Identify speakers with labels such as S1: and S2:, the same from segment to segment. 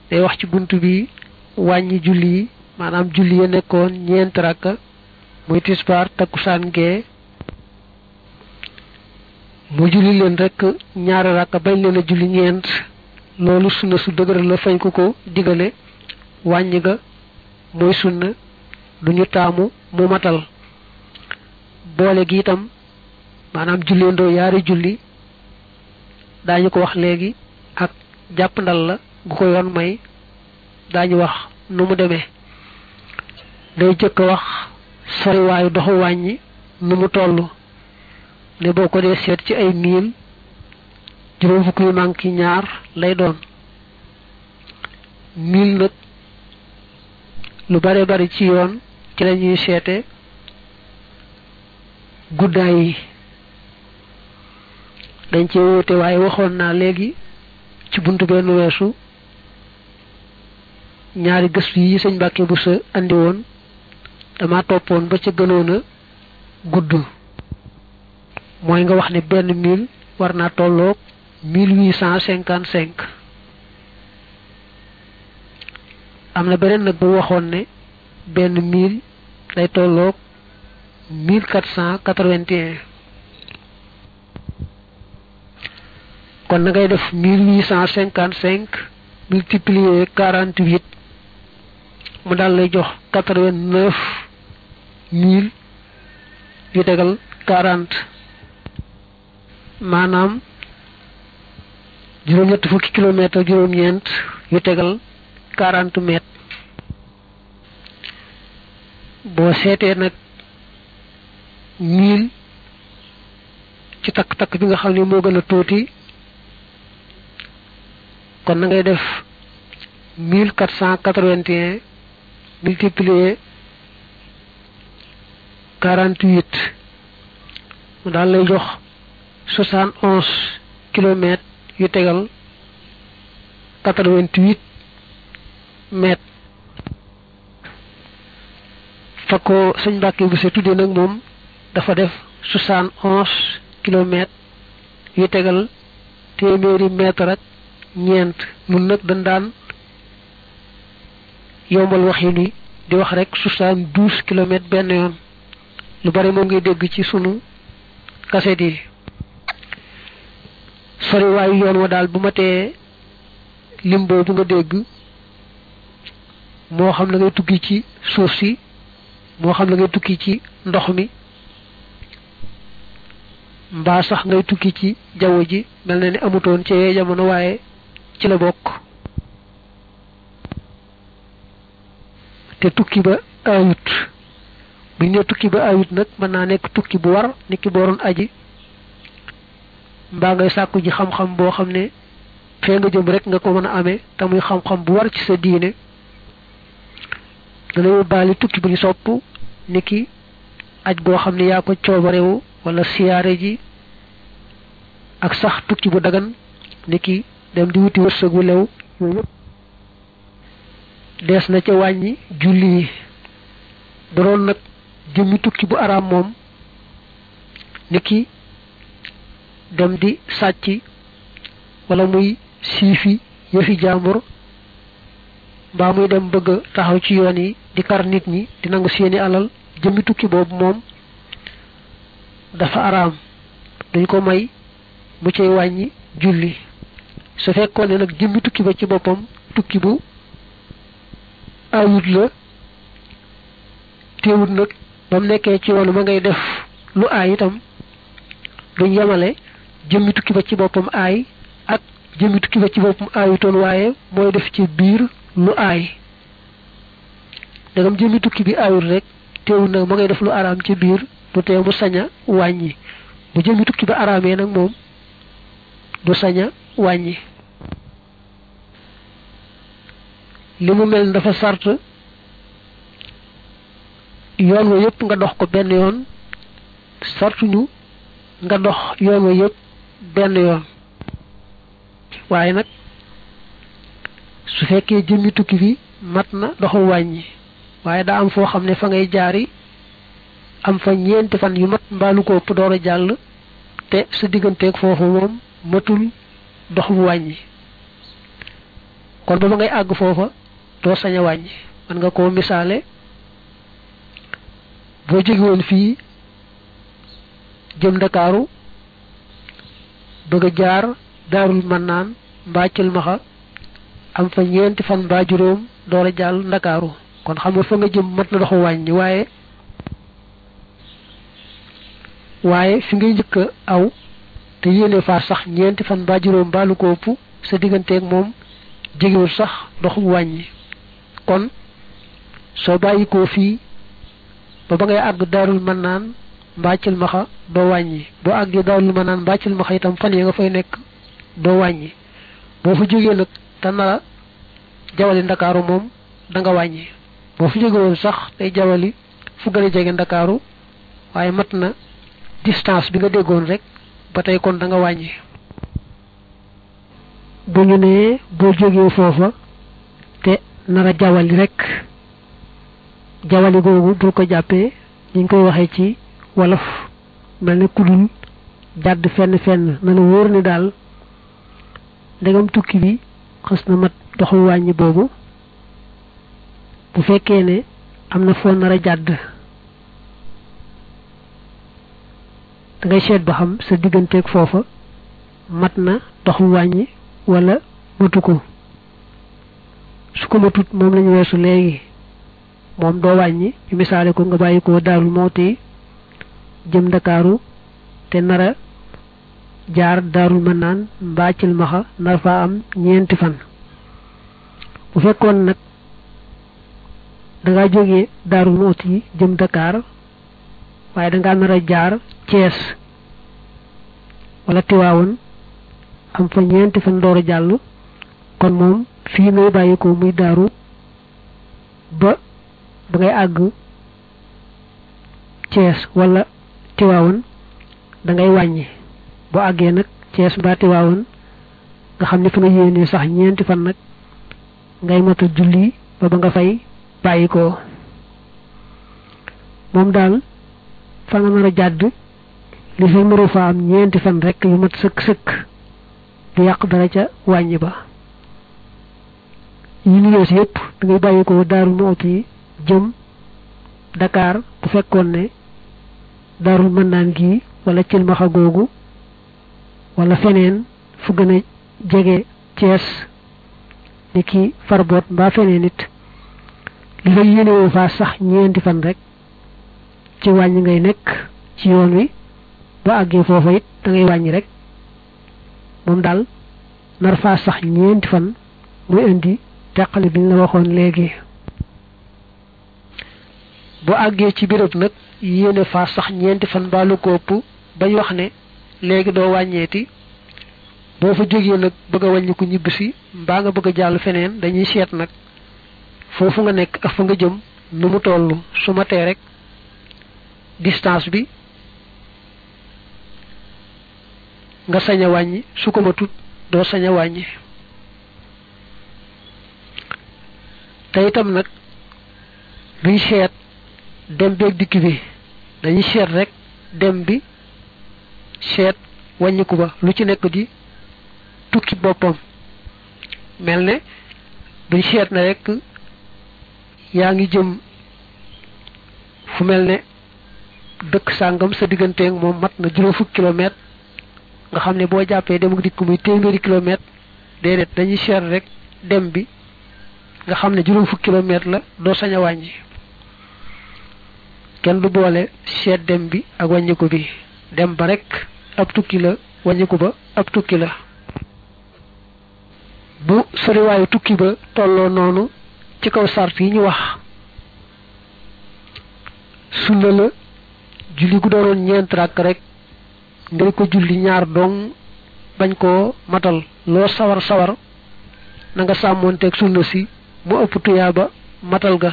S1: day wax ci bunt bi wàññi julli yi maanaam julli ya nekkoon ñeent rakka muy tisbaar takkusaan gee mu julli leen rek ñaari rakka bañ leen a julli ñeent loolu sunna su dëgër la fañ ko ko digale wàññi ga mooy sunna duñu taamu mu matal boole gi itam maanaam julleendoo yaari julli daañu ko wax léegi ak jàpp ndal la gu ko yoon may daañu wax nu mu demee day jëkk a wax soriwaayu doxu wàññi nu mu toll ne boo ko dee seet ci ay miil juróom fukk yu manki ñaar lay doon miil nag lu bare bari ci yoon ci la ñuy seete guddaay yi dañ cee wóote waaye waxoon naa léegi ci buntu benn weesu ñaari gëstu yi sëñ Mbàkke bu sa andi woon dama toppoon ba ca gënoon a gudd mooy nga wax ne benn mille war naa tolloog mille huit cent cinquante cinq am na beneen nag bu waxoon ne benn mille day tolloog mille quatre cent quatre-vingt-un kon na ngay def mille huit cent cinquante cinq multiplié quarante huit mu daal lay jox quatre vingt neuf mille yu tegal quarante maanaam juróom-ñett fukki kilomètre juróom-ñeent yu tegal quarante mètres boo seetee nag mille ci takk-takk bi nga xam ne moo gën a tuuti kon na ngay def mille quatre cent quatre-vingt-un multiplié quarante huit mu daal lay jox soixante onze kilomètres yu tegal quatre-vingt-huit mètres fa ko sëñ Mbàkke bu se tuddee nag moom dafa def soixante onze kilomètres yu tegal téeméeri mètre ak ñeent nun nag dañ daan yombal waxin wi di wax rek soixante douze kilomètres benn yoon lu bari moom ngay dégg ci sunu kaset yi sori waayu yoon wa daal bu ma tee lim boobu nga dégg moo xam la ngay tukki ci suuf si moo xam la ngay tukki ci ndox mi mbaa sax ngay tukki ci jaww ji mel na ni amutoon ci yee jamono waaye ci la bokk te tukki ba ayut bu ñu ne tukki ba ayut nag mën naa nekk tukki bu war nit ki booroon aji mbaa ngay sàkku ji xam-xam boo xam ne fee nga jëm rek nga ko mën a amee te muy xam-xam bu war ci sa diine dana yóbbaale tukki bu ñu sopp ni ki aj goo xam ne yaa ko coobarewu wala siyaare ji ak sax tukki bu dagan ni ki dem di wuti wërsëg wu lew yooyu yëpp dees na ca wàññi julli yi bu doon nag jëmmi tukki bu araam moom ni ki dem di sàcc wala muy siifi yëfi jàmbur mbaa muy dem bëgg taxaw ci yoon yi di kar nit ñi di nangu seeni alal jëmmi tukki boobu moom dafa araam dañ ko may mu cay wàññi julli su fekkoon ne nag jëmmi tukki ba ci boppam tukki bu ayut la teewut nag ba mu nekkee ci yoonu ma ngay def lu aay itam duñ yemale jëmmi tukki ba ci boppam aay ak jëmmi tukki ba ci boppam aayutoon waaye mooy def ci biir lu aay dagam jëmmi tukki bi aayut rek teewut nag ma ngay def lu araam ci biir du tee mu sañ a wàññi bu jëmmi tukki ba araamee nag moom du sañ a wàññi li mu mel dafa sart yoon wa yëpp nga dox ko benn yoon sartuñu nga dox yoon wa yëpp benn yoon waaye nag su fekkee jëmmi tukki bi mat na doxu wàññi waaye daa am foo xam ne fa ngay jaari am fa ñeenti fan yu mat mbaalu ko ëpp door a jàll te sa digganteeg foofu moom matul dox bu wàññi kon ba ba ngay àgg foofa doo sañ a wàññi man nga koo misaale boo jóge woon fii jëm ndakaaru bëgg a jaar daarul mannaan mbaa cilmaxa am fa ñeenti fan mbaa juróom door a jàll ndakaaru kon xam nga fa nga jëm mat na doxu wàññi waaye waaye fi ngay njëkk a aw te yéene faa sax ñeenti fan mbaa juróom mbaa lu ko ëpp sa digganteeg moom jegewul sax doxu wàññi kon soo bàyyi koo fii ba ba ngay àgg daarul mannaan mbaa cilmaxa doo wàññi boo àggee daarul mannaan mbaa cilmaxa itam fan yi nga fay nekk doo wàññi boo fa jógee nag te nara jawali ndakaaru moom da nga wàññi boo fa jóge woon sax day jawali fu gën a jege ndakaaru waaye mat na distance bi nga déggoon rek ba tey kon da nga wàññi bu ñu nee boo jógee foofa te nara jawali rek jawali googu bul ko jàppee ñu ngi koy waxee ci wolof mel ne kudul jàdd fenn fenn na la wóor ni daal ndegam tukki bi xës na mat doxu wàññi boobu bu fekkee ne am na foo nar a jàdd da ngay seet ba xam sa digganteeg foofa mat na doxu wàññi wala matu ko su ko matut moom lañu weesu léegi moom doo wàññi ñu misaale ko nga bàyyi ko daarul mooti jëm ndakaaru te nara jaar daarul mën naan mbaa cilmaxa nar faa am ñeenti fan bu fekkoon nag dangaa jógee daarul mooti jëm Dakar waaye dangaa nar a jaar Cees wala Tiwaawoon am fa ñeenti fan door a jàll kon moom fii ngay bàyyi ko muy daaru ba ba ngay àgg Cees wala Tiwaawoon da ngay wàññi boo àggee nag Cees mbaa Tiwaawoon nga xam ne fa nga yéenee sax ñeenti fan nag ngay mata julli ba ba nga fay bàyyi ko moom daal fa nga nar a jàdd li fi mëru fa am ñeenti fan rek yu mat sëkk sëkk du yàq dara ca wàññi ba yi ñu yees yépp da ngay bàyyi ko daarul mooti jëm Dakar bu fekkoon ne daarul mën naan gii wala cilmaxa googu wala feneen fu gën a jege Cees ni ki farboot mbaa feneen it li nga yéenewoo faa sax ñeenti fan rek ci wàññi ngay nekk ci yoon wi ba àggee foofa it da ngay wàññi rek moom daal nar faa sax ñeenti fan muy indi teqale bi ñu la waxoon léegi bu àggee ci béréb nag yéene faa sax ñeenti fan mbaa lu ko ëpp bañ wax ne léegi doo wàññeeti boo fa jógee nag bëgg a wàññi ko ñibbisi mbaa nga bëgg a jàll feneen dañuy seet nag foofu nga nekk ak fa nga jëm nu mu toll su ma tee rek distance bi nga sañ a wàññi su ko matut doo sañ a wàññi te itam nag duñ seet dem beeg dikk bi dañuy seet rek dem bi seet wàññiku ba lu ci nekk di tukki boppam mel ne duñ seet na rek yaa ngi jëm fu mel ne dëkk sàngam sa digganteeg moom mat na juróom fukki kilomètre nga xam ne boo jàppee dem ak dikk muy téeméeri kilomètre déedéet dañuy seet rek dem bi nga xam ne juróom fukki kilomètre la doo sañ a wàññi kenn du boole seet dem bi ak wàññiku bi dem ba rek ab tukki la wàññiku ba ab tukki la bu soriwaayu tukki ba tolloo noonu ci kaw sart yi ñu wax sunna la julli gu doonoon ñeent rakk rek ngay ko julli ñaar dong bañ koo matal loo sawar sawar na nga sàmmoonteeg sunna si mu ëpp tuyaa ba matal ga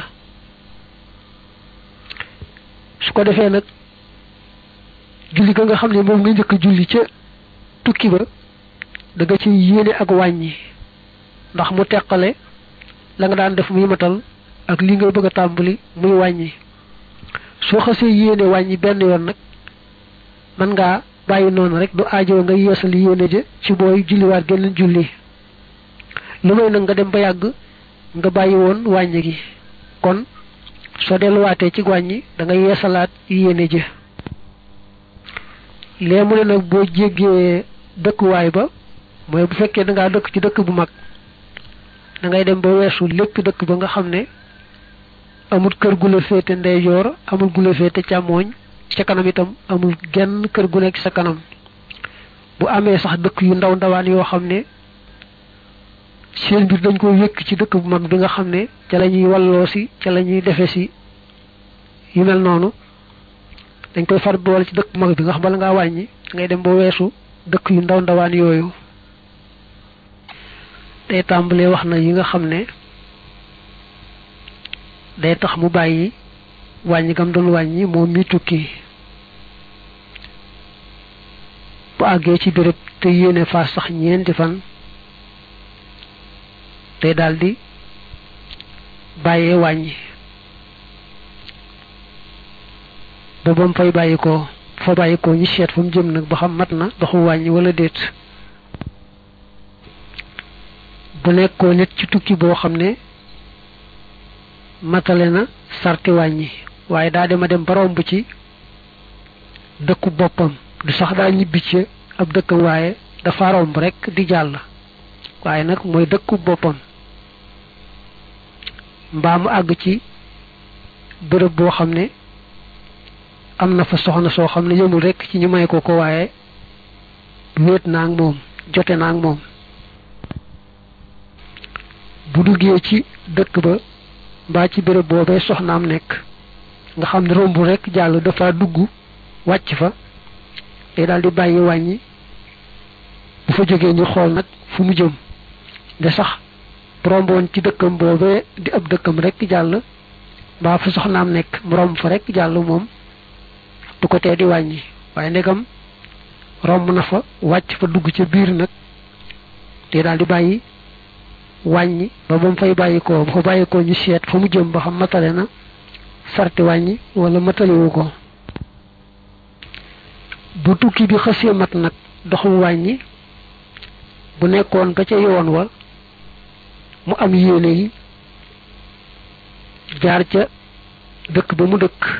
S1: su ko defee nag julli ga nga xam ne moom nga njëkk a julli ca tukki ba da nga ci yéene ak wàññi ndax mu teqale la nga daan def muy matal ak li nga bëgg a tàmbali muy wàññi soo xasee yéene wàññi benn yoon nag mën ngaa bàyyi noonu rek du aajo nga yeesal yéene ja ci booy julliwaat geneen julli lu may nag nga dem ba yàgg nga bàyyi woon wàññi gi kon soo delluwaatee ci wàññi da nga yeesalaat yéene ji lee mu ne nag boo jéggee dëkkuwaay ba mooy bu fekkee da ngaa dëkk ci dëkk bu mag da ngay dem ba weesu lépp dëkk ba nga xam ne amul kër gu la féete ndeyjoor amul gu la féete càmmooñ ca kanam itam amul genn kër gu nekk sa kanam bu amee sax dëkk yu ndaw ndawaan yoo xam ne seen biir dañ ko wékk ci dëkk bu mag bi nga xam ne ca la ñuy walloo si ca la ñuy defe si yu mel noonu dañ koy far boole ci dëkk bu mag bi nga xam bala ngaa wàññi ngay dem ba weesu dëkk yu ndaw ndawaan yooyu day tàmbalee wax na yi nga xam ne day tax mu bàyyi wàññi gam doon wàññi moom mi tukki bu àggee ci béréb te yéene faa sax ñeenti fan day daldi bàyyee wàññi ba ba mu fay bàyyi ko fa bàyyi ko ñi seet fa mu jëm nag ba xam mat na doxu wàññi wala déet bu nekkoo nit ci tukki boo xam ne matale na sarti wàññi waaye daa dema dem ba romb ci dëkku boppam du sax daa ñibbi ci ab dëkkam waaye dafa romb rekk di jàll waaye nag mooy dëkku boppam mbaa mu àgg ci bërëb boo xam ne am na fa soxna soo xam ne yëmul rekk ci ñu may ko ko waaye wéet naa ak moom jote naa ak moom bu duggee ci dëkk ba mbaa ci béréb boobee soxnaam nekk nga xam ne romb rekk jàll dafa dugg wàcc fa day daal di bàyyi wàññi bu fa jógee ñu xool nag fu mu jëm de sax romboon ci dëkkam boobee di ab dëkkam rekk jàll mbaa fa soxnaam nekk mu romb fa rekk jàll moom du ko tee di wàññi waaye ndegam romb na fa wàcc fa dugg ca biir nag day daal di bàyyi wàññi ba ba mu fay bàyyi ko ba fa bàyyi ko ñu seet fa mu jëm ba xam matale na sarti wàññi wala matalewu ko bu tukki bi xësee mat nag doxum wàññi bu nekkoon ba ca yoon wa mu am yéene yi jaar ca dëkk ba mu dëkk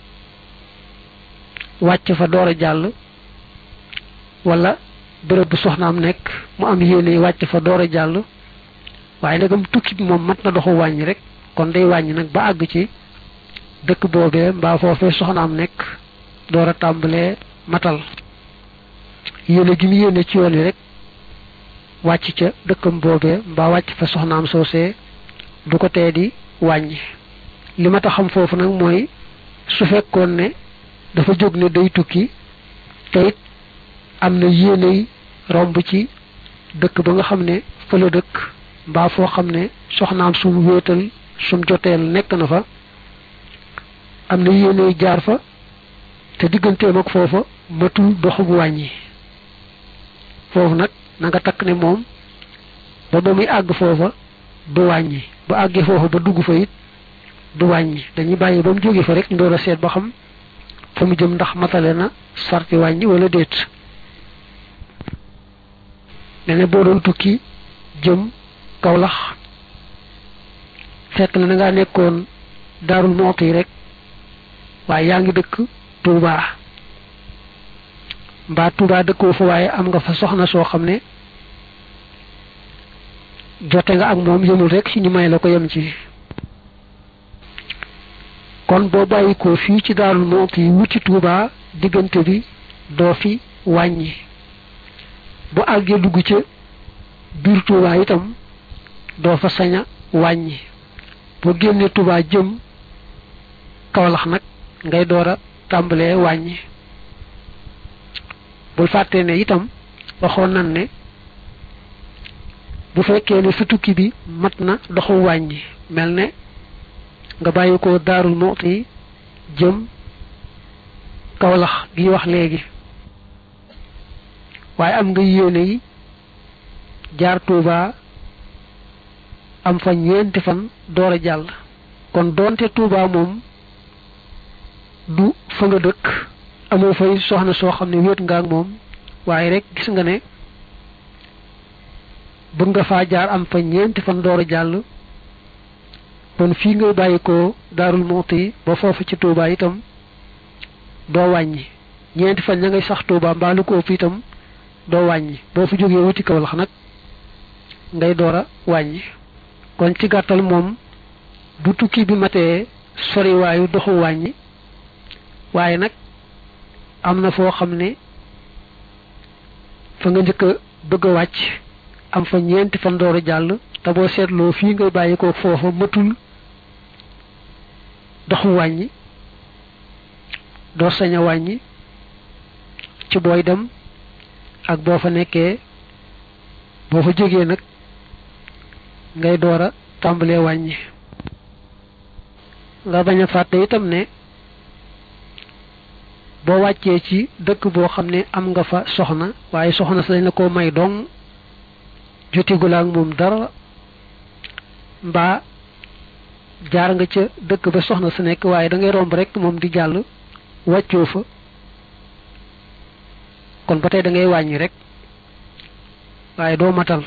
S1: wàcc fa door a jàll wala bërëb bu soxnaam nekk mu am yéene yi wàcc fa door a jàll waaye ndegam tukki bi moom mat na doxu wàññi rek kon day wàññi nag ba àgg ci dëkk boobee mbaa foofee soxnaam nekk door a tàmbalee matal yéene gi mu yéene ci yoon wi rek wàcc ca dëkkam boobee mbaa wàcc fa soxnaam soosee du ko tee di wàññi li ma tax xam foofu nag mooy su fekkoon ne dafa jóg ne day tukki te it am na yéeney romb ci dëkk ba nga xam ne fa la dëkk mbaa foo xam ne soxnaam sum wéetal sum joteel nekk na fa am na yéeney jaar fa te digganteem ak foofa matul doxug wàññi foofu nag na nga takk ne moom ba ba muy àgg foofa du wàññi ba àggee foofa ba dugg fa it du wàññi dañuy bàyyi ba mu jóge fa rek ndoor a seet ba xam fa mu jëm ndax matale na sarti wàññi wala déet mel ne boo doon tukki jëm Kawlax fekk na da ngaa nekkoon Daarul Muxti rek waaye yaa ngi dëkk Tuubaa mbaa Tuubaa dëkkoo fa waaye am nga fa soxna soo xam ne jote nga ak moom yëmul rek ci ñu may la ko yem ci kon boo bàyyi ko fii ci Daarul Muxti wuti Tuubaa diggante bi doo fi wàññi bu àggee dugg ca biir Tuubaa itam doo fa sañ a wàññi boo génnee Tuubaa jëm Kawlax nag ngay door a tàmbalee wàññi bul fàttee ne itam waxoon nan ne bu fekkee ne sa tukki bi mat na doxu wàññi mel ne nga bàyyi ko Daarul Muxti jëm Kawlax gi wax léegi waaye am nga yéene yi jaar Tuubaa am fa ñeenti fan door a jàll kon doonte Tuubaa moom du fa nga dëkk amoo fay soxna soo xam ne wéet nga ak moom waaye rek gis nga ne bëgg nga faa jaar am fa ñeenti fan door a jàll kon fii ngay bàyyi ko daarul Muxti ba foofu ci Touba itam doo wàññi ñeenti fan ña ngay sax Touba mbaa lu ko ëpp itam doo wàññi boo fi jógee wuti Kawlax nag ngay door a wàññi kon ci gàttal moom bu tukki bi matee soriwaayu doxu wàññi waaye nag am na foo xam ne fa nga njëkk a bëgg a wàcc am fa ñeenti fan door a jàll te boo seetloo fii ngay bàyyi ko foofa matul doxu wàññi doo sañ a wàññi ci booy dem ak boo fa nekkee boo fa jógee nag ngay door a tàmbalee wàññi nga bañ a fàtte itam ne boo wàccee ci dëkk boo xam ne am nga fa soxna waaye soxna sa dañ la ko may dong jotigul ak moom dara mbaa jaar nga ca dëkk ba soxna sa nekk waaye da ngay romb rek moom di jàll wàccoo fa kon ba tey da ngay wàññi rek waaye doo matal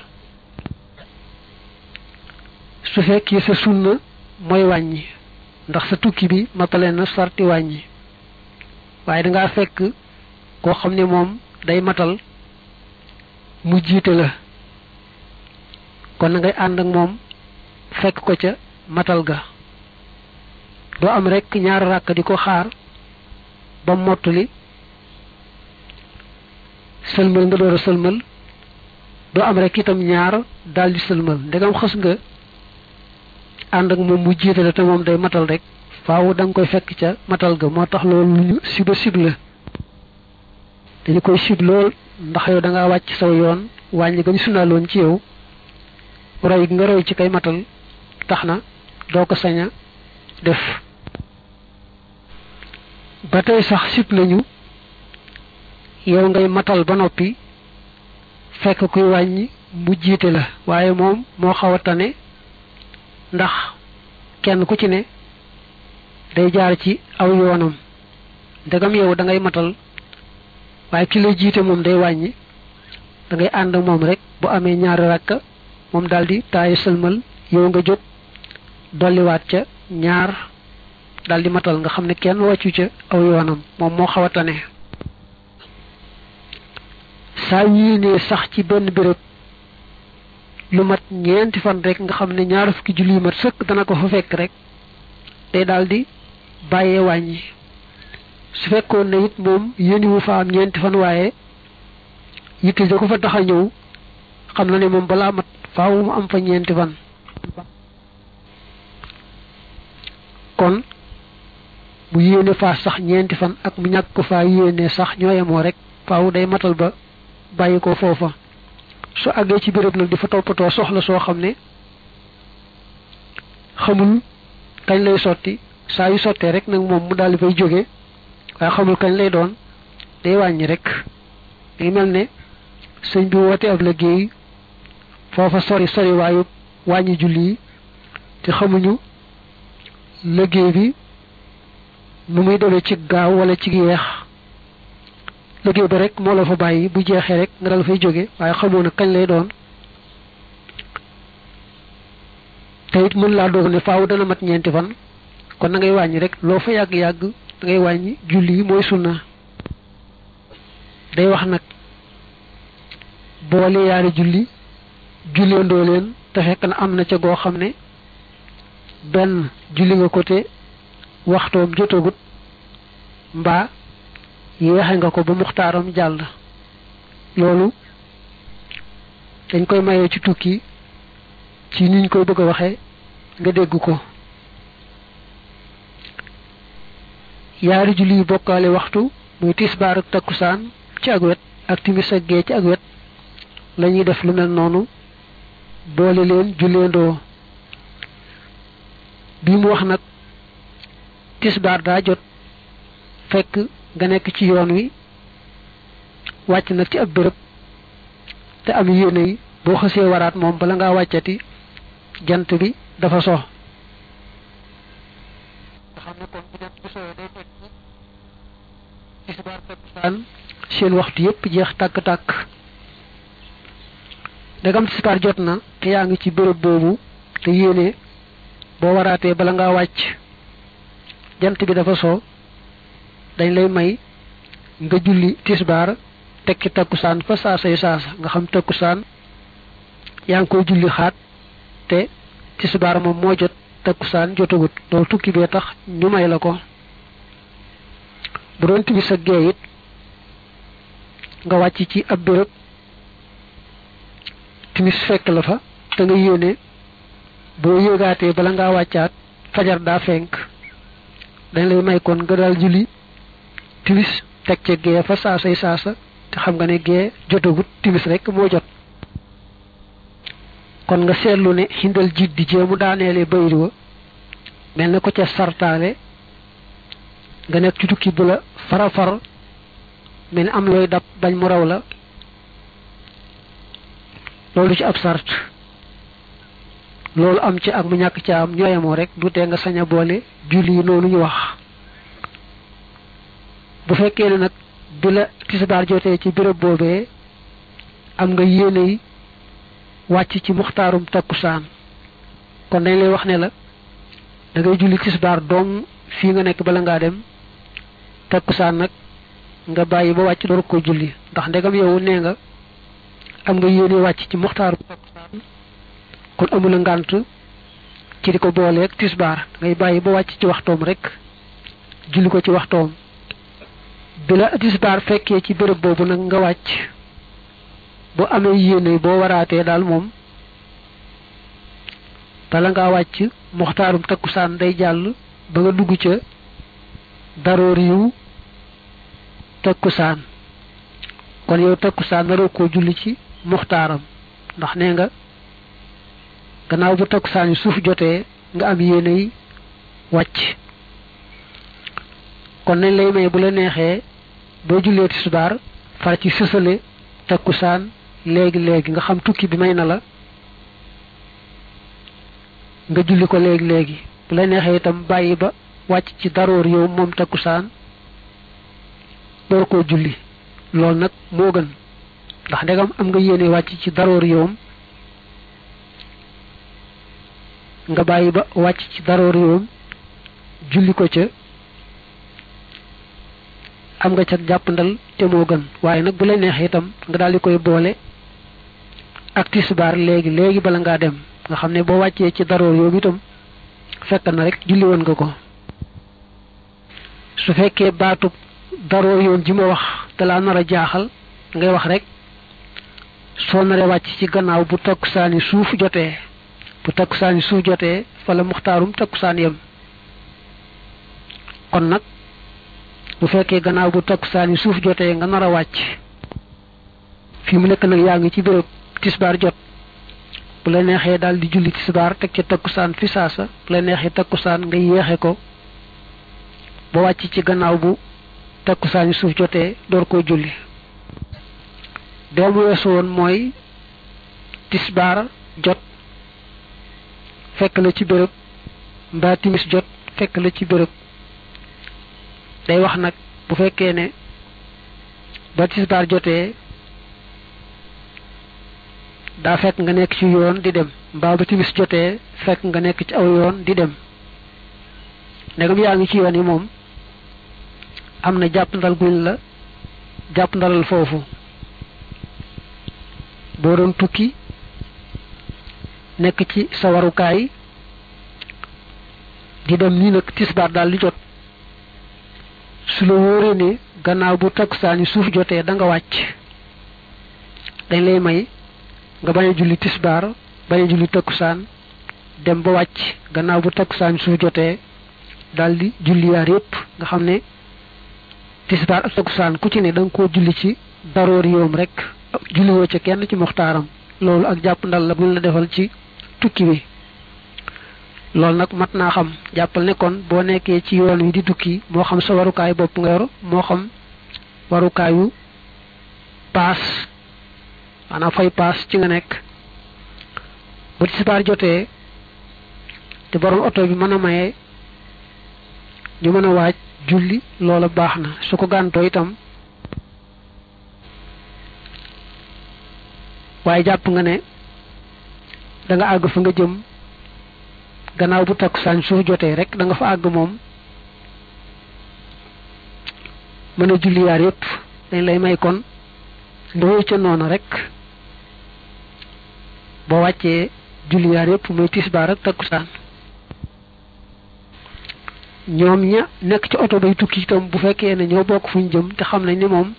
S1: su fekkee sa sunna mooy wàññi ndax sa tukki bi matale na sarti wàññi waaye dangaa fekk koo xam ne moom day matal mu jiite la kon na ngay ànd ak moom fekk ko ca matal ga doo am rek ñaar ràkk di ko xaar ba mottali sëlmal nga door a sëlmal doo am rek itam ñaar daldi sëlmal ndegam xës nga ànd ak moom mu jiite la te moom day matal rek faaw da nga koy fekk ca matal ga moo tax loolu lu ñu siba sib la dañu koy sib lool ndax yow da ngaa wàcc saw yoon wàññi ga ñu sunnaaloon ci yow roy nga roy ci kay matal tax na doo ko sañ a def ba tey sax sib nañu yow ngay matal ba noppi fekk kuy wàññi mu jiite la waaye moom moo xaw a tane ndax kenn ku ci ne day jaar ci aw yoonam ndegam yow da ngay matal waaye ki lay jiite moom day wàññi da ngay ànd ak moom rek bu amee ñaari rakka moom daldi taayu sëlmal yow nga jóg dolliwaat ca ñaar daldi matal nga xam ne kenn wàccu ca aw yoonam moom moo xaw a tane saa yéenee sax ci benn béréb lu mat ñeenti fan rek nga xam ne ñaar fukki julli yu mat sëkk dana ko fa fekk rek day daldi bàyyee wàññi su fekkoon ne it moom yéeni wu fa am ñeenti fan waaye yitte da ko fa tax a ñëw xam na ne moom balaa mat faaw mu am fa ñeenti fan kon mu yéene faa sax ñeenti fan ak mu ñàkk ko faa yéene sax ñoo yemoo rek faaw day matal ba bàyyi ko foofa su àggee ci béréb nag di fa toppatoo soxla soo xam ne xamul kañ lay sotti saa yu sottee rek nag moom mu daal di fay jóge waaye xamul kañ lay doon day wàññi rek day mel ne sëñ bi woote ab liggéey foofa sori sori waayu wàññi julli yi te xamuñu liggéey bi nu muy demee ci gaaw wala ci yeex liggéey ba rek moo la fa bàyyi bu jeexee rek nga dal fay jóge waaye xamoo na kañ lay doon te it mën laa doog ne faaw dana mat ñeenti fan kon na ngay wàññi rek loo fa yàgg-yàgg da ngay wàññi julli yi mooy sunna day wax nag boole yaari julli julleendoo leen te fekk na am na ca goo xam ne benn julli nga ko te waxtoom jotagut mbaa yéexe nga ko ba muxtaaram jàll loolu dañ koy mayee ci tukki ci niñ koy bëgg a waxee nga dégg ko yaari julli yu bokkaale waxtu muy tisbaar ak takkusaan ci ak wet ak timis ak gee ci ak wet lañuy def lu mel noonu boole leen julleendoo bi mu wax nag tisbaar daa jot fekk nga nekk ci yoon wi wàcc nag ci ab bërëb te am yéene yi boo xësee waraat moom bala ngaa wàccati jant bi dafa so nga xam ne kon bu jant bi sowee day fekk tisbaar takkusaan seen waxtu yépp jeex tàkk-tàkk ndegam tisbaar jot na te yaa ngi ci béréb boobu te yéene boo waraatee bala ngaa wàcc jant bi dafa soo dañ lay may nga julli tisbaar tekki takkusaan fa saasay saasa nga xam takkusaan yaa ngi koy julli xaat te tisbaar moom moo jot takkusaan jotagut loolu tukki bee tax ñu may la ko bu doon timis sa gee it nga wàcc ci ab béréb timis fekk la fa te nga yéene boo yéegaatee bala ngaa wàccaat fajar daa fenk dañ lay may kon nga daal julli timis teg ca gee fa saasay saasa te xam nga ne gee jotagut timis rek moo jot kon nga seetlu ne xindal jiit di jéemu daaneele bayri wa mel na ko ca sartaale nga nekk ci tukki bu la fara far mel ni am looy dab bañ mu raw la loolu ci ab sart loolu am ci ak mu ñàkk ca am ñooyamoo rek du tee nga sañ a boole julli yi noonu ñu wax bu fekkee ne nag bi la tisbaar jotee ci béréb boobee am nga yéene yi wàcc ci muxtaarum takkusaan kon dañ lay wax ne la da ngay julli tisbaar doom fii nga nekk bala ngaa dem takkusaan nag nga bàyyi ba wàcc door ko julli ndax ndegam yow nee nga am nga yéene wàcc ci muxtaarum takkusaan kon amula ngànt ci di ko booleeg tisbaar ngay bàyyi ba wàcc ci waxtoom rek julli ko ci waxtoom bi la tisbaar fekkee ci béréb boobu nag nga wàcc bu amee yéene boo waraatee daal moom bala ngaa wàcc muxtaarum takkusaan day jàll ba nga dugg ca daroor yiw takkusaan kon yow takkusaan naroo koo julli ci muxtaaram ndax nee nga gannaaw bu takkusaan yi suuf jotee nga am yéene yi wàcc kon nañ lay may bu la neexee boo jullee tisbaar far ci sësale takkusaan léegi léegi nga xam tukki bi may na la nga julli ko léegi léegi bu la neexee itam bàyyi ba wàcc ci daroor yow moom takkusaan door koo julli loolu nag moo gën ndax ndegam am nga yéene wàcc ci daroor yowam nga bàyyi ba wàcc ci daroor yowam julli ko ca am nga ca jàppandal te moo gën waaye nag bu la neexee itam nga daal di koy boole ak tisbaar léegi léegi bala ngaa dem nga xam ne boo wàccee ci daroor yooyu itam fekk na rek julli woon nga ko su fekkee baatub daroor yoon ji ma wax te laa nar a jaaxal ngay wax rek soo naree wàcc ci gannaaw bu takkusaani suuf jotee bu takkusaani suuf jotee fa la muxtaarum takkusaan yem kon nag bu fekkee gannaaw bu takkusaani suuf jotee nga nar a wàcc fii mu nekk nag yaa ngi ci béréb tisbaar jot bu la neexee daal di julli tisbaar teg ca takkusaan fi saasa bu la neexee takkusaan nga yéexe ko ba wàcc ci gannaaw bu takkusaani suuf jotee door koo julli doomu weesu woon mooy tisbaar jot fekk la ci béréb mbaa timis jot fekk la ci béréb day wax nag bu fekkee ne ba tisbaar jotee daa fekk nga nekk ci yoon di dem mbaa ba timis jotee fekk nga nekk ci aw yoon di dem ndegam yaa ngi ci yoon yi moom am na jàpp ndal guñ la jàpp ndalal foofu boo doon tukki nekk ci sa warukaay di dem nii nag tisbaar daal di jot su la wóoree ne gannaaw bu takkusaani suuf jotee da nga wàcc dañ lay may nga bañ a julli tisbaar bañ a julli takkusaan dem ba wàcc gannaaw bu takkusaan suuf jotee daal di julli yaar yépp nga xam ne tisbaar ak takkusaan ku ci ne da nga koo julli ci daroor yoom rek julliwoo ca kenn ci muxtaaram loolu ak jàpp ndal la buñ la defal ci tukki bi loolu nag mat naa xam jàppal ne kon boo nekkee ci yoon wi di tukki moo xam sa warukaay bopp nga yor moo xam warukaayu paas maanaam fay paas ci nga nekk bu tisbaar jotee te borom oto bi mën a maye ñu mën a waaj julli loola baax na su ko gàntoo itam waaye jàpp nga ne da nga àgg fa nga jëm gannaaw bu takkusaan suuf jotee rek da nga fa àgg moom mën a julli yaar yépp dañ lay may kon nga wéy ca noonu rek boo wàccee julli yaar yépp muy tisbaar ak takkusaan ñoom ña nekk ci oto bay tukki itam bu fekkee ne ñoo bokk fuñ jëm te xam nañ ni moom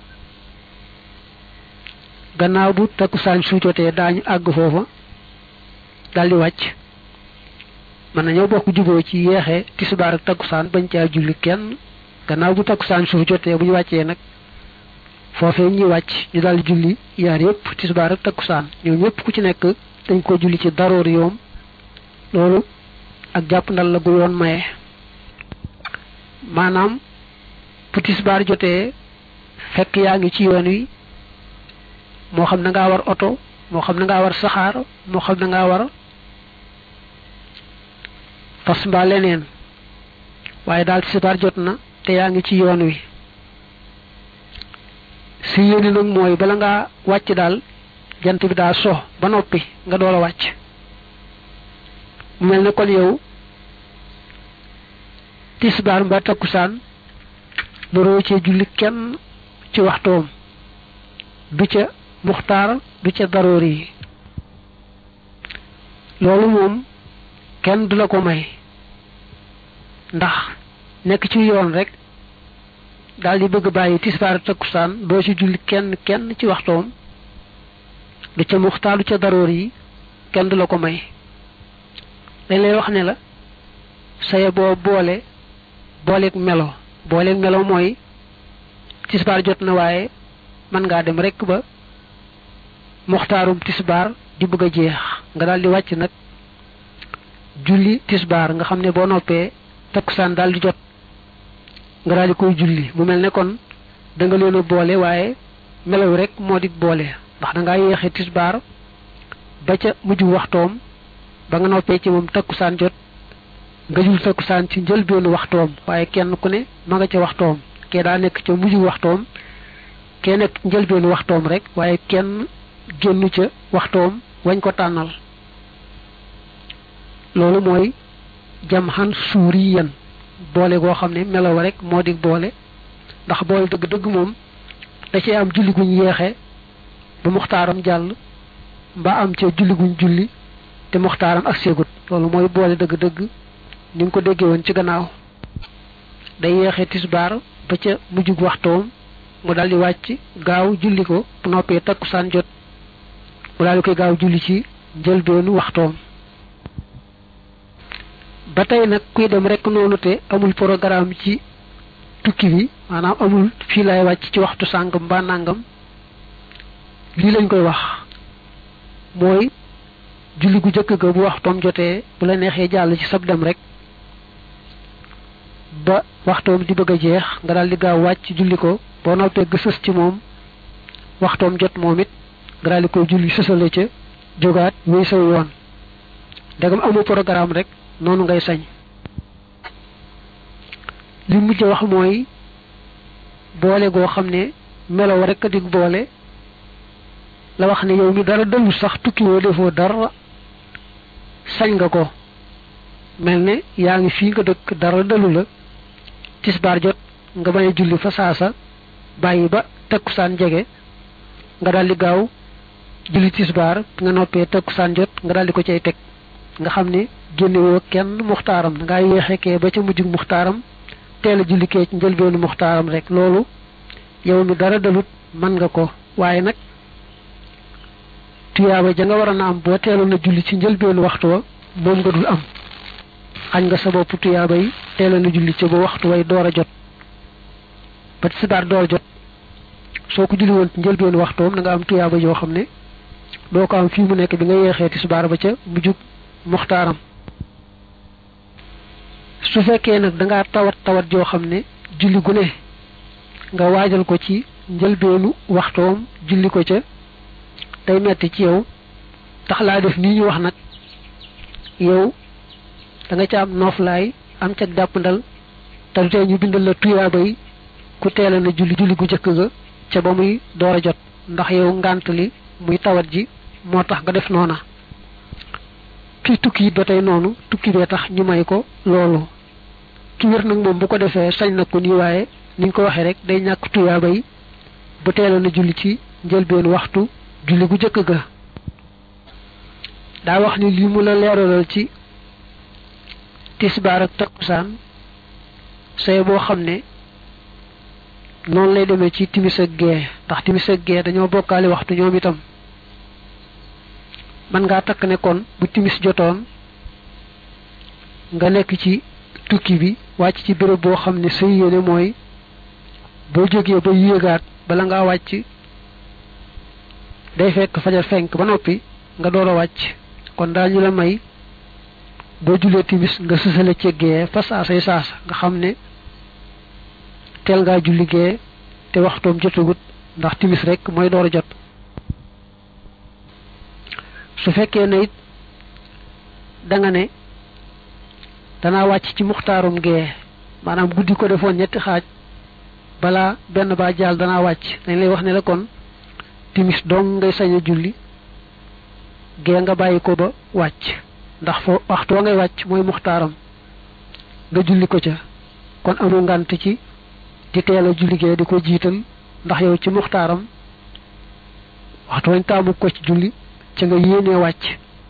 S1: gannaaw bu takkusaan su jotee daañu àgg foofa daldi wàcc mën na ñoo bokk juboo ci yeexee tisbaar ak takkusaan bañ caa julli kenn gannaaw bu takkusaan suuf jotee bu ñu wàccee nag foofee ñuy wàcc ñu daldi julli yaar yépp tisbaar ak takkusaan ñoom ñépp ku ci nekk dañ ko julli ci daroor yoom loolu ak jàpp ndal la gu yoon maye maanaam bu tisbaar jotee fekk yaa ngi ci yoon wi moo xam na ngaa war oto moo xam na ngaa war saxaar moo xam na ngaa war fas mbaa leneen waaye daal tisbaar jot na te yaa ngi ci yoon wi si yéene nag mooy bala ngaa wàcc daal jant bi daa so ba noppi nga door a wàcc mu mel ne kon yow tisbaar mbaa takkusaan naroo cee julli kenn ci waxtoom du ca muxtaar du ca daroor yi loolu moom kenn du la ko may ndax nekk ci yoon rek daal di bëgg bàyyi tisbaar takkusaan doo ci julli kenn kenn ci waxtoom du ca muxtaar du ca daroor yi kenn du la ko may dañ lay wax ne la saye boo boole booleeg melo booleeg melo mooy tisbaar jot na waaye mën ngaa dem rek ba muxtaarum tisbaar di bëgg a jeex nga daal di wàcc nag julli tisbaar nga xam ne boo noppee takkusaan daal di jot nga daal di koy julli mu mel ne kon da nga leen a boole waaye melaw rek moo di boole ndax da ngaa yéexe tisbaar ba ca mujj waxtoom ba nga noppee ci moom takkusaan jot nga jul takkusaan ci njëlbeenu waxtoom waaye kenn ku ne ma nga ca waxtoom kee daa nekk ca mujj waxtoom kee nekk njëlbeenu waxtoom rek waaye kenn génnu ca waxtoom wañ ko tànnal loolu mooy jam xan suuri yan boole goo xam ne melaw rek moo di boole ndax boole dëgg-dëgg moom da cee am julli guñ yeexe ba muxtaaram jàll mbaa am ca julli guñ julli te muxtaaram ak seegut loolu mooy boole dëgg-dëgg ni nga ko déggee woon ci gannaaw day yeexe tisbaar ba ca mujjug waxtoom mu daldi wàcc gaaw julli ko bu noppee takkusaan jot mu daldi koy gaaw julli ci njëlbeenu waxtoom ba tey nag kuy dem rek noonu te amul programme ci tukki bi maanaam amul fii lay wàcc ci waxtu sàngam mbaa nàngam lii lañ koy wax mooy julli gu jëkk ga bu waxtoom jotee bu la neexee jàll ci sab dem rek ba waxtoom di bëgg a jeex nga daal di gaaw wàcc julli ko boo noppee gësës ci moom waxtoom jot moom it nga daal di koy julli sësale ca jógaat wéy saw yoon ndegam amul programme rek noonu ngay sañ li mujj wax mooy boole goo xam ne melow rek a dig boole la wax ne yow mi dara dellu sax tukki woo defoo dara sañ nga ko mel ne yaa ngi fii nga dëkk dara dellu la tisbaar jot nga bañ a julli fa saasa bàyyi ba takkusaan jege nga daldi gaaw julli tisbaar nga noppee takkusaan jot nga daldi ko cay teg nga xam ne génnewoo kenn muxtaaram da ngaa yéexekee ba ca mujjug muxtaaram teel a julli kee ci njëlbeenu muxtaaram rek loolu yow mi dara dalut mën nga ko waaye nag tuyaaba ja nga war a na am boo teeloon a julli ci njëlbeenu waxtu wa moom nga dul am xañ nga sa bopp tuyaaba yi teeloon a julli ci ba waxtu way door a jot ba tisbaar door a jot soo ko julli woon ci njëlbeenu waxtoom da nga am tuyaaba yoo xam ne doo ko am fii mu nekk bi nga yeexee tisbaar ba ca mujjug muxtaaram su fekkee nag da ngaa tawat tawat joo xam ne julli gu ne nga waajal ko ci njëlbeenu waxtoom julli ko ca day metti ci yow tax laa def nii ñu wax nag yow da nga ca am nooflaay am ca jàppandal te du tee ñu bindal la tuyaaba yi ku teela na julli julli gu jëkk ga ca ba muy door a jot ndax yow ngànt li muy tawat ji moo tax nga def noona kii tukki it ba tey noonu tukki bee tax ñu may ko loolu ki wér nag moom bu ko defee sañ na ko nii waaye ni ñu ko waxee rek day ñàkk tuyaaba yi bu teeloon a julli ci njëlbeen waxtu julli gu jëkk ga daa wax ni lii mu la leeralal ci tisbaar ak takkusaan say boo xam ne noonu lay demee ci timis ak gee ndax timis ak gee dañoo bokkaale waxtu ñoom itam man ngaa takk ne kon bu timis jotoon nga nekk ci tukki bi wàcc ci béréb boo xam ne sa yéene mooy boo jógee ba yéegaat bala ngaa wàcc day fekk fajar fenk ba noppi nga door a wàcc kon daal ñu la may boo julee timis nga sësale ci gee fa saasay saasa nga xam ne teel ngaa julli gee te waxtoom jotagut ndax timis rek mooy door a jot su fekkee ne it da nga ne danaa wàcc ci muxtaarum gee maanaam guddi ko defoon ñetti xaaj balaa benn baa jaal danaa wàcc dañ lay wax ne la kon timis dong ngay sañ a julli gee nga bàyyi ko ba wàcc ndax foo waxtu wa ngay wàcc mooy muxtaaram nga julli ko ca kon amul ngant ci di teel a julli gee di ko jiital ndax yow ci muxtaaram waxtu wañ taamu ko ci julli ca nga yéenee wàcc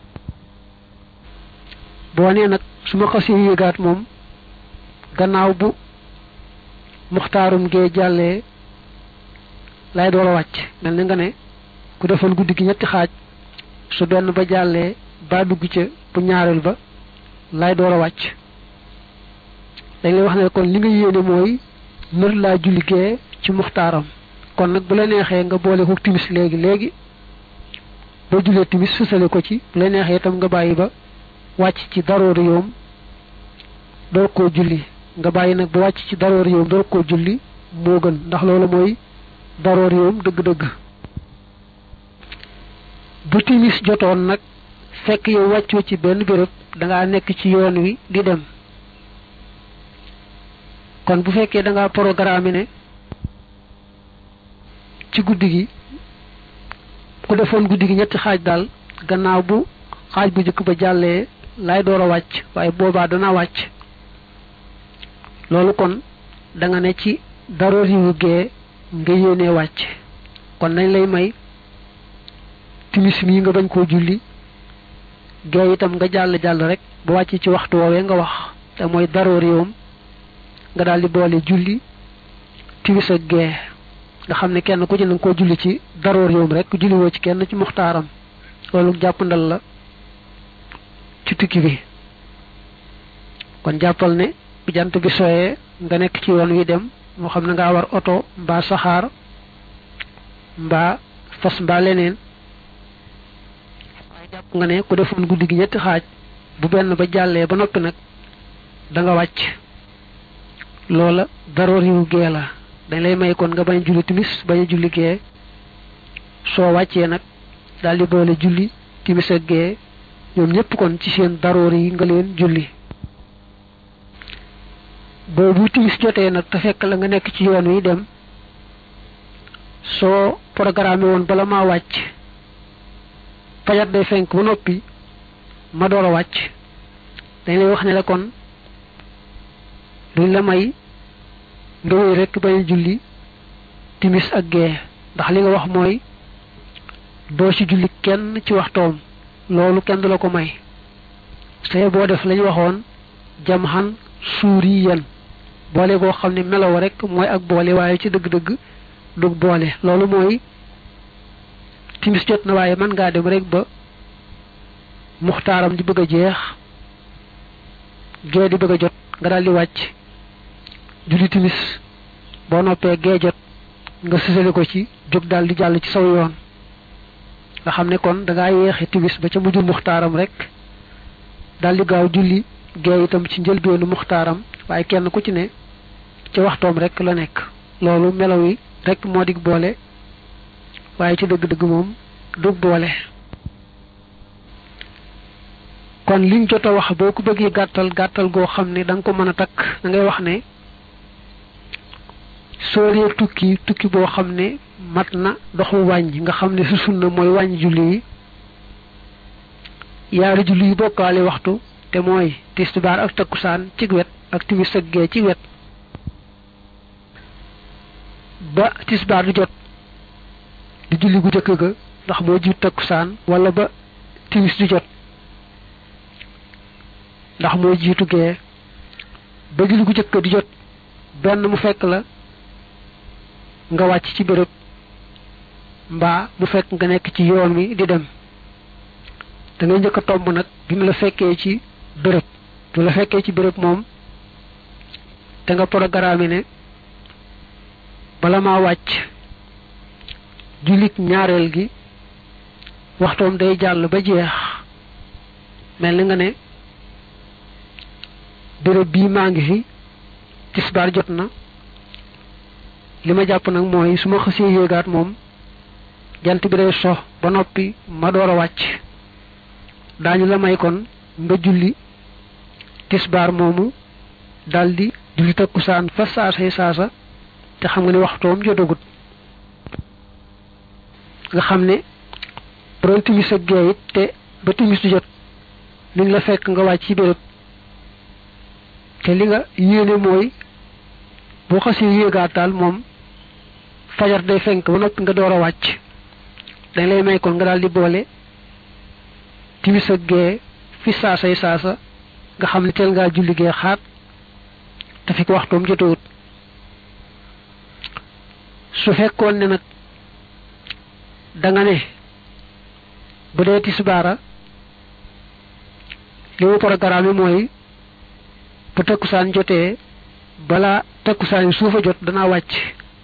S1: boo nee nag su ma xasee yéegaat moom gannaaw bu muxtaarum gee jàllee lay door a wàcc mel ni nga ne ku defoon guddi gi ñetti xaaj su benn ba jàllee ba dugg ca bu ñaareel ba lay door a wàcc dañ lay wax ne kon li nga yéene mooy nër laa julli gee ci muxtaaram kon nag bu la neexee nga boole ko timis léegi léegi boo jullee timis sësale ko ci bu la neexee itam nga bàyyi ba wàcc ci daroori yoom door koo julli nga bàyyi nag ba wàcc ci daroori yoom door koo julli moo gën ndax loolu mooy daroori yoom dëgg-dëgg bu timis jotoon nag fekk yow wàccoo ci benn béréb dangaa nekk ci yoon wi di dem kon bu fekkee dangaa programme ne ci guddi gi ku defoon guddi gi ñetti xaaj daal gannaaw bu xaaj bu njëkk ba jàllee lay door a wàcc waaye boobaa dana wàcc loolu kon da nga ne ci daroor yu gee nga yéenee wàcc kon nañ lay may timis mii nga bañ koo julli gee itam nga jàll jàll rek ba wàcc ci waxtu woowee nga wax te mooy daroor yoom nga daal di boole julli timis ak gee nga xam ne kenn ku ci na nga koo julli ci daroor yoom rek julliwoo ci kenn ci muxtaaram loolu jàpp ndal la ci tukki bi kon jàppal ne bu jant bi sooyee nga nekk ci yoon wi dem moo xam ne ngaa war oto mbaa saxaar mbaa fas mbaa leneen waaye jàpp nga ne ku defoon guddi gi ñetti xaaj bu benn ba jàllee ba noppi nag da nga wàcc loola daroor yu gee la dañ lay may kon nga bañ a julli timis bañ a julli gee soo wàccee nag daal di boole julli timis ak gee ñoom ñëpp kon ci seen daroor yi nga leen julli boobu timis jotee nag te fekk la nga nekk ci yoon wi dem soo programme woon bala maa wàcc fajar day fenk ba noppi ma door a wàcc dañ lay wax ne la kon duñ la may nga wéy rek bañ julli timis ak gee ndax li nga wax mooy doo ci julli kenn ci waxtoom loolu kenn du la ko may say boo def lañu waxoon jam xan suuri yan boole boo xam ne melow rek mooy ak boole waaye ci dëgg-dëgg dug boole loolu mooy timis jot na waaye mën ngaa dem rek ba muxtaaram di bëgg a jeex gee di bëgg a jot nga daal di wàcc julli timis boo noppee gee jot nga sësale ko ci jóg daal di jàll ci saw yoon nga xam ne kon da ngaa yeexi timis ba ca mujj muxtaaram rek daal di gaaw julli gee itam ci njëlbeenu muxtaaram waaye kenn ku ci ne ci waxtoom rek la nekk loolu melaw yi rek moo dig boole waaye ci dëgg-dëgg moom dug boole kon liñ jot a wax boo ko bëggee gàttal gàttal goo xam ne da nga ko mën a takk da ngay wax ne soo dee tukki tukki boo xam ne mat na doxu wàññi nga xam ne su sunna mooy wàññi julli yi yaari julli yu bokkaale waxtu te mooy tisbaar ak takkusaan ci wet ak timis ak gee ci wet ba tisbaar di jot di julli gu jëkk ga ndax moo jiit takkusaan wala ba timis di jot ndax moo jiitu gee ba julli gu jëkk di jot benn mu fekk la nga wàcc ci béréb mbaa mu fekk nga nekk ci yoon wi di dem da ngay njëkk a tomb nag bi mu la fekkee ci béréb du la fekkee ci béréb moom te nga programme ne bala maa wàcc jullit ñaareel gi waxtoom day jàll ba jeex mel ni nga ne béréb bii maa ngi fi tisbaar jot na li ma jàpp nag mooy su ma xësee yéegaat moom jant bi day sox ba noppi ma door a wàcc daañu la may kon nga julli tisbaar moomu daldi julli takkusaan fa saasay saasa te xam nga ne waxtoom jotagut nga xam ne borom timis ak gee it te ba timis du jot liñ la fekk nga wàcc ci béréb te li nga yéene mooy boo xasee yéegaat daal moom fajar day fenk ba noppi nga door a wàcc dañ lay may kon nga daal di boole timis ak gee fi saasay saasa nga xam ne teel ngaa julli gee xaat te fi ko waxtoom jotawut su fekkoon ne nag danga ne bu dee tisbaara li mu programme mooy bu takkusaan jotee balaa takkusaan yi suufa jot danaa wàcc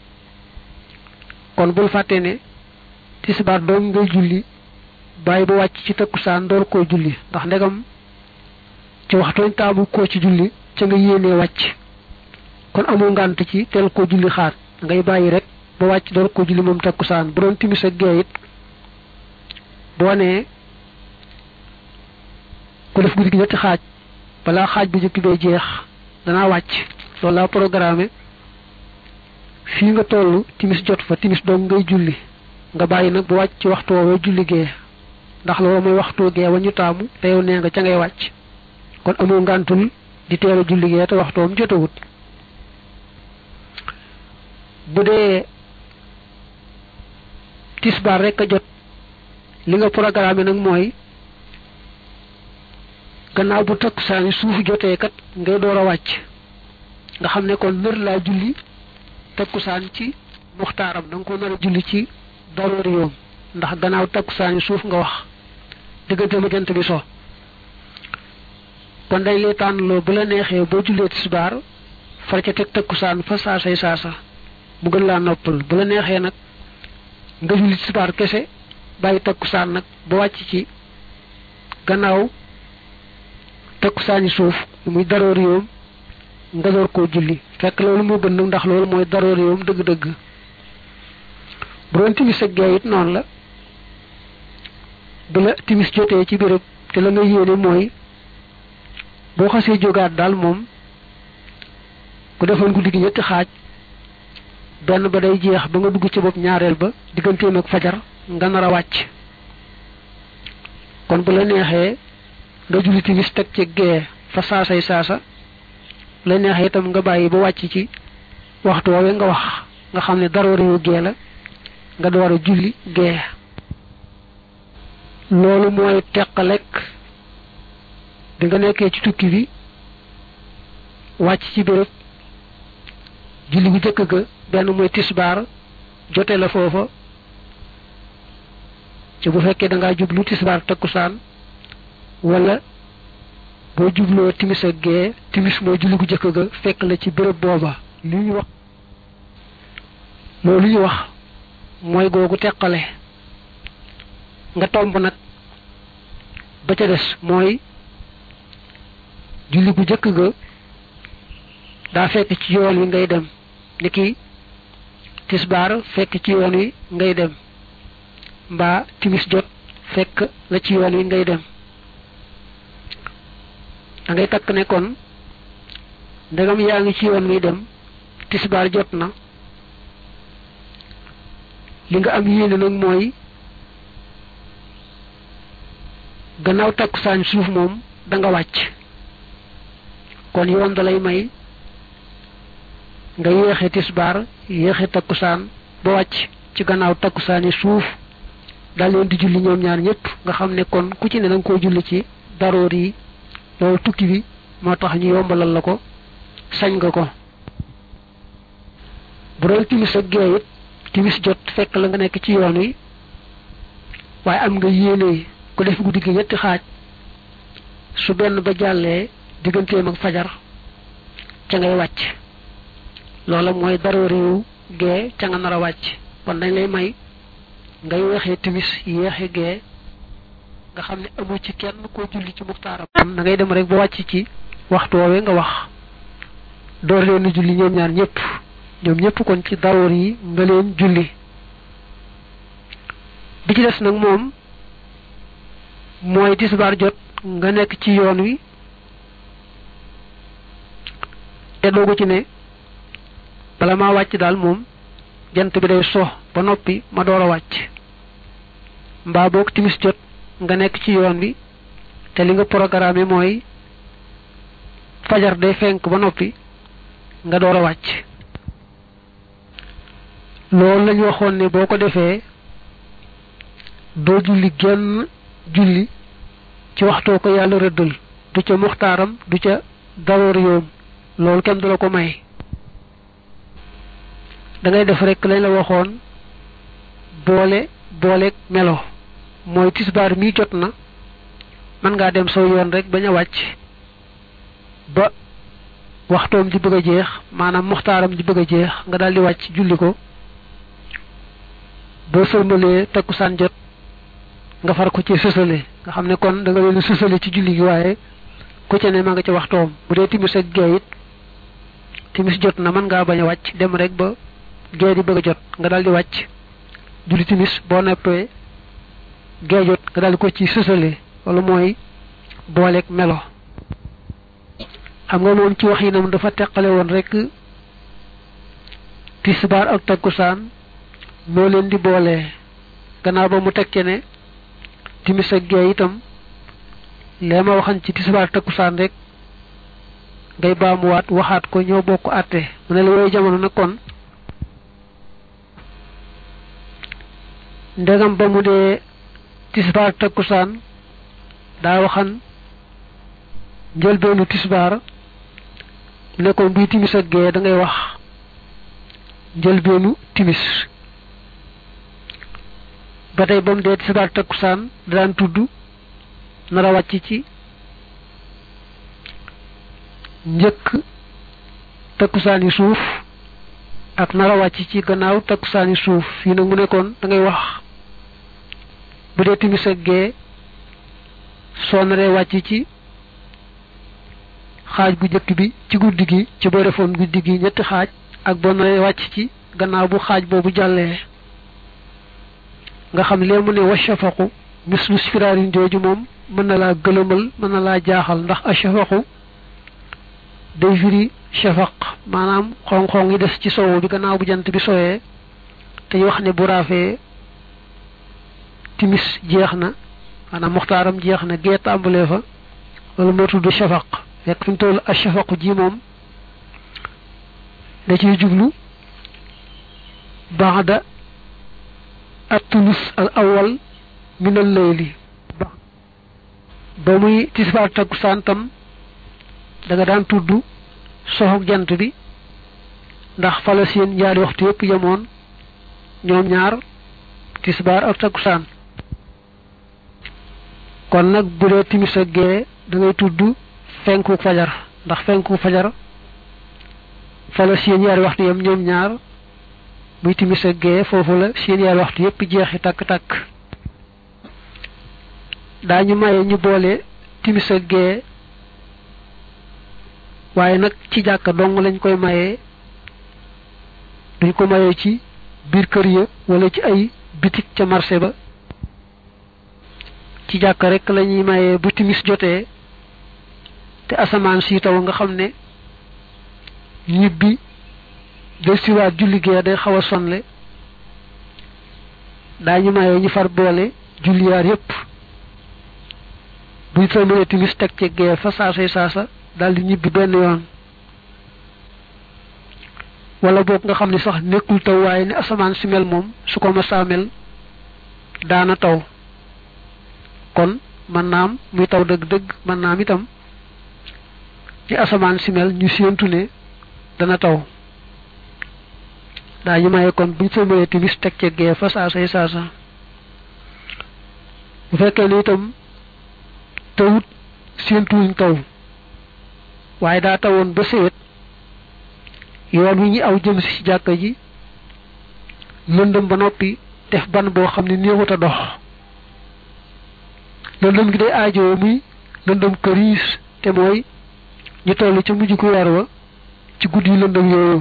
S1: kon bul fàtte ne tisbaar doom ngay julli bàyyi ba wàcc ci takkusaan door koo julli ndax ndegam ci waxtooñ taamu koo ci julli ca nga yéenee wàcc kon amul ngànt ci teel koo julli xaar ngay bàyyi rek ba wàcc door koo julli moom takkusaan bu doon timis ak gee it boo nee ku def guddi gi ñetti xaaj balaa xaaj bu njëkk bee jeex danaa wàcc loolu laa programme fii nga toll timis jot fa timis doom ngay julli nga bàyyi nag ba wàcc ci waxtu woowee julli gee ndax loolu mooy waxtu gee wa ñu taamu te yow nee nga ca ngay wàcc kon amul ngàntul di teel a julli gee te waxtoom jotawut bu dee tisbaar rek a jot li nga programme nag mooy gannaaw bu takkusaani suuf jotee kat ngay door a wàcc nga xam ne kon nër laa julli takkusaan ci muxtaaram da nga ko nar a julli ci daroori yoom ndax gannaaw takkusaani suuf nga wax diggante ma jant bi so kon dañ lay tànnloo bu la neexee boo jullee tisbaar far ca teg takkusaan fa saasay saasa mu gën laa noppal bu la neexee nag nga julli tisbaar kese bàyyi takkusaan nag ba wàcc ci gannaaw takkusaani suuf muy daroori yoom nga door koo julli fekk loolu moo gën nag ndax loolu mooy daroori yoom dëgg-dëgg bu doon timis ak gee it noonu la bu la timis jotee ci béréb te la nga yéene mooy boo xasee jógaat daal moom ku defoon guddi gi ñetti xaaj benn ba day jeex ba nga dugg ci bopp ñaareel ba digganteem ak fajar nga nar a wàcc kon bu la neexee nga julli timis teg ci gee fa saasay saasa la neexee itam nga bàyyi ba wàcc ci waxtu woowee nga wax nga xam ne daroo réewu gee la nga door a julli gee loolu mooy teqalek bi nga nekkee ci tukki bi wàcc ci béréb julli bu jëkk ga benn mooy tisbaar jote la foofa ci bu fekkee da ngaa jublu tisbaar takkusaan wala boo jubloo timis ak gee timis mooy julli gu jëkk ga fekk la ci béréb booba li ñu wax loolu ñu wax mooy googu teqale nga tomb nag ba ca des mooy julli gu jëkk ga daa fekk ci yoon wi ngay dem ni ki tisbaar fekk ci yoon wi ngay dem mbaa timis jot fekk la ci yoon wi ngay dem da ngay takk ne kon ndegam yaa ngi ci yoon wi dem tisbaar jot na li nga am yéene nag mooy gannaaw takkusaan suuf moom da nga wàcc kon yoon da lay may nga yéexe tisbaar yéexe takkusaan ba wàcc ci gannaaw takkusaani suuf daal leen di julli ñoom ñaar ñëpp nga xam ne kon ku ci ne da nga koo julli ci daroor yi loolu tukki bi moo tax ñu yombalal la ko sañ nga ko bu doon timis ak gee it timis jot fekk la nga nekk ci yoon wi waaye am nga yéene ku def guddi gi ñetti xaaj su benn ba jàllee digganteem ak fajar ca ngay wàcc loola mooy daroo réew gee ca nga nar a wàcc kon dañ lay may nga yéexee timis yéexe gee nga xam ne amu ci kenn koo julli ci muxtaaram da ngay dem rek ba wàcc ci waxtu woowee nga wax door leen julli ñoom ñaar ñëpp ñoom ñëpp kon ci daroor yi nga leen julli bi ci des nag moom mooy tisbaar jot nga nekk ci yoon wi te doogu ci ne bala maa wàcc daal moom jant bi day so ba noppi ma door a wàcc mbaa boog timis jot nga nekk ci yoon wi te li nga programme mooy fajar day fenk ba noppi nga door a wàcc loolu lañu waxoon ne boo ko defee doo julli genn julli ci waxtoo ko yàlla rëddal du ca muxtaaram du ca daroor yoom loolu kenn du la ko may da ngay def rek lañ la waxoon boole booleeg melo mooy tisbaar mi jot na mën ngaa dem saw yoon rek bañ a wàcc ba waxtoom di bëgg a jeex maanaam muxtaaram di bëgg a jeex nga daal di wàcc julli ko boo sërmalee takkusaan jot nga far ko ci sësale nga xam ne kon da nga leen sësale ci julli gi waaye ku ca ne ma nga ca waxtoom bu dee timis ak gee it timis jot na mën ngaa bañ a wàcc dem rek ba gee di bëgg a jot nga daal di wàcc julli timis boo neppee gee jot nga daal di ko ci sësale wala mooy booleeg melo xam nga moom ci wax yi nam dafa teqale woon rek tisbaar ak takkusaan noo leen di boolee gannaaw ba mu tekke ne timis ak gee itam lee ma waxan ci tisbaar takkusaan rek ngay baamuwaat waxaat ko ñoo bokk àtte mu ne la yooyu jamono nag kon ndegam ba mu dee tisbaar takkusaan daa waxan njëlbeenu tisbaar ne kon buy timis ak gee da ngay wax njëlbeenu timis ba tey ba mu dee tisbaar takkusaan daan tudd nar a wàcc ci njëkk takkusaan yi suuf ak nar a wàcc ci gannaaw takkusaan yi suuf fii nag mu nekkoon da ngay wax bu dee timis ak gee soo naree wàcc ci xaaj bu njëkk bi ci guddi gi ci boo defoon guddi gi ñetti xaaj ak boo naree wàcc ci gannaaw bu xaaj boobu jàllee nga xam lee mu ne wa shafaqu mislu firaarin jooju moom mën na laa gëlëmal mën na laa jaaxal ndax a shafaqu day firi shafaq maanaam xong-xong yi des ci sowu bi gannaaw bu jant bi sowee te ñu wax ne bu raafee timis jeex na maanaam muxtaaram jeex na gee tàmbalee fa loolu moo tudd shafaq fekk fi mu toll a shafaqu ji moom da ciy jublu baada at-tulus al awal min al layli ba muy tisbaar takkusaan tam da nga daan tudd soxog jant bi ndax fala seen ñaari waxtu yépp yemoon ñoom ñaar tisbaar ak takkusaan kon nag bu dee timis ak gee da ngay tudd fenku fajar ndax fenku fajar fala seen ñaari waxtu yem ñoom ñaar muy timis ak gee foofu la seen yaar waxtu yépp jeexi takk-takk daañu maye ñu boole timis ak gee waaye nag ci jàkka dong lañ koy mayee duñ ko mayee ci biir kër ya wala ci ay bitik ca marché ba ci jàkka rek lañuy mayee bu timis jotee te asamaan si taw nga xam ne ñibbi del siwaat julli gee day xaw a sonle daañu mayee ñu far boole julliyaar yépp buñ sëlmalee timis teg ci gee fa saasay saasa daal di ñibbi benn yoon wala boog nga xam ne sax nekkul taw waaye ne asamaan si mel moom su ko masaa mel daana taw kon mën naam muy taw dëgg-dëgg mën naam itam ni asamaan si mel ñu séentu ne dana taw daa ñu maye kon buñ sëlmalee timis teg ci gee fa saasay saasa bu fekkee ne itam tawut séentuwuñ taw waaye daa tawoon ba séwét yoon wi ñu aw jëm si jàkka ji lëndëm ba noppi def ban boo xam ne néewut a dox lëndëm gi day aajoo muy lëndëm këriis te mooy ñu toll ca mujj ku weer wa ci guddi yu lëndëm yooyu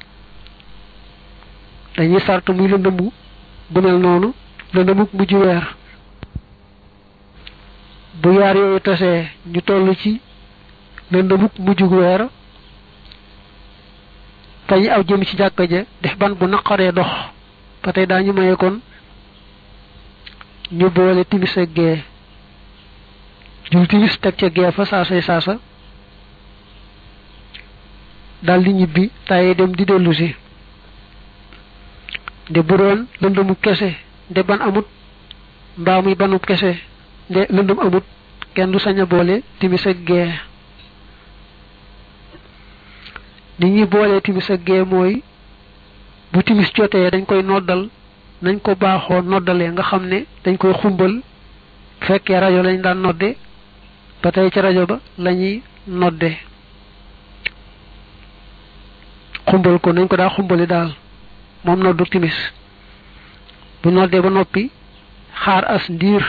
S1: dañuy sart muy lëndëmu bu mel noonu lëndëmuk mujj weer bu yaar yooyu tasee ñu toll ci lëndëmuk mujj weer fa ñu aw jëm ci jàkka ja def ban bu naqaree dox ba tey daañu maye kon ñu boole timis ak gee jul timis teg ca gee fa saasay saasa dal di ñibbi tàyyee dem di dellu si nde bu doon lëndëmu kese nde ban amut mbaa muy banu kese nde lëndëm amut kenn du sañ a boole timis ak gee nit ñi boolee timis ak gee mooy bu timis jotee dañ koy noddal nañ ko baaxoo noddalee nga xam ne dañ koy xumbal bu fekkee rajo lañ daan nodde ba tey ca rajo ba lañuy nodde xumbal ko nañ ko daa xumbali daal moom noddu timis bu noddee ba noppi xaar as ndiir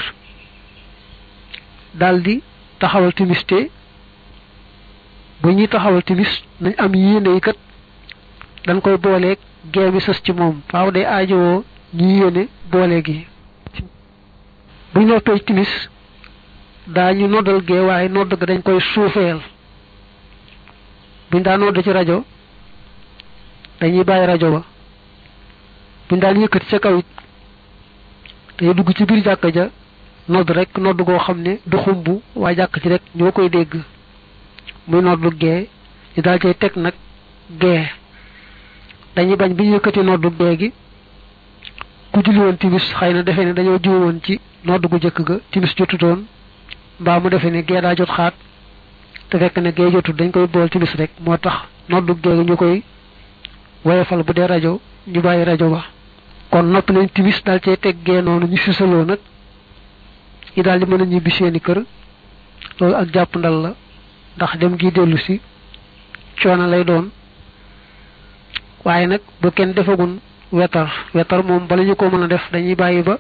S1: daldi taxawal timis te bu ñuy taxawal timis nañ am yéene yi kat dañ koy booleeg gee mi sës ci moom faaw day aajowoo ñu yéene boole gi bu ñu noppee timis daañu noddal gee waaye nodd ga dañ koy suufeel buñ daa nodd ci rajo dañuy bàyyi rajo ba buñ daan yëkkati ca kaw it dañuy dugg ci biir jàkka ja nodd rek nodd goo xam ne du xumb waaye jàkk ci rek ñoo koy dégg muy noddu gee ñu daal cay teg nag gee dañuy bañ bi ñu yëkkati noddu gee gi ku julli woon timis xëy na defe ne dañoo jiw woon ci nodd gu jëkk ga timis jotutoon mbaa mu defe ne gee daa jot xaat te fekk ne gee jotut dañ koy bool timis rek moo tax noddu gee gi ñu koy woyefal bu dee rajo ñu bàyyi rajo ba kon nopp nañ timis daal cay teg gee noonu ñu sisaloo nag ñi daal di mën a ñibbi seeni kër loolu ak jàpp ndal la ndax dem gi dellu si coono lay doon waaye nag bu kenn defagun wetar wetar moom bala ñu ko mën a def dañuy bàyyi ba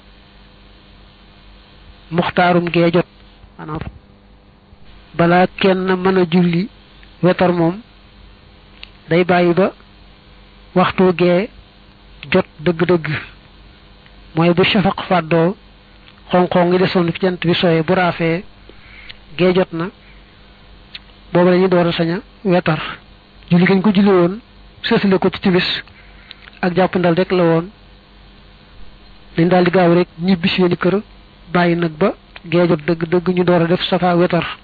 S1: muxtaarum gee jot maanaam balaa kenn mën a julli wetar moom day bàyyi ba waxtu gee jot dëgg-dëgg mooy bu shafaq fàddoo xonq-xonq ngi desoon fi jant bi sooyee bu raafee gee jot na boobu la ñuy door a sañ a wetar julli gañ ko julli woon sësale ko ci timis ak jàpp ndal rek la woon dañ daal di gaaw rek ñibbi seeni kër bàyyi nag ba gee jot dëgg dëgg ñu door a def safa wetar